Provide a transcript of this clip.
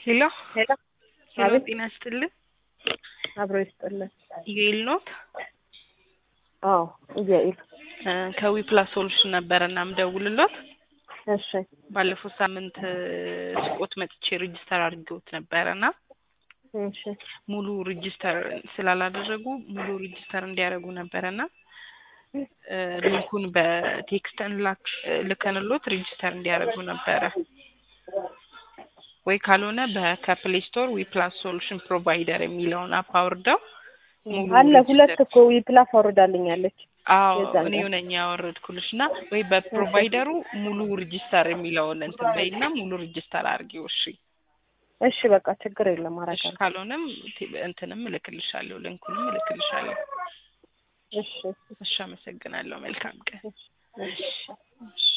ሄሎ ሄሎ ሄሎ፣ አቤት። ጤና ይስጥልን። አብሮ ይስጥልን። ዩኤል ኖት አዎ ኢያኢል እ ከዊ ፕላስ ሶሉሽን ነበረ እና ምደውልሎት እሺ ባለፈው ሳምንት እ ስቆት መጥቼ ሬጅስተር አድርጌዎት ነበረ እና እሺ ሙሉ ሬጅስተር ስላላደረጉ ሙሉ ሬጅስተር እንዲያደርጉ ነበረ እና እ ሊንኩን በቴክስት እንላክ ልከንሎት ሬጅስተር እንዲያደርጉ ነበረ ወይ ካልሆነ በከፕሌይ ስቶር ዊ ፕላስ ሶሉሽን ፕሮቫይደር የሚለውን አፕ አውርደው ሙሉ አለ ሁለት ሬጅስተር- እኮ ዊፕላስ አውርዳልኛለች። አዎ የዛን እኔው ነኝ ያወረድኩልሽ እና ወይ በፕሮቫይደሩ ሙሉ ሬጅስተር የሚለውን እንትን በይና ሙሉ ሬጅስተር አድርጊው። እሺ እሺ በቃ ችግር የለም እሺ አረጋለሁ። ካልሆነም ቴ- እንትንም እልክልሻለሁ ሊንኩንም እልክልሻለሁ። እሺ እሺ አመሰግናለሁ። መልካም ቀን። እሺ እሺ እሺ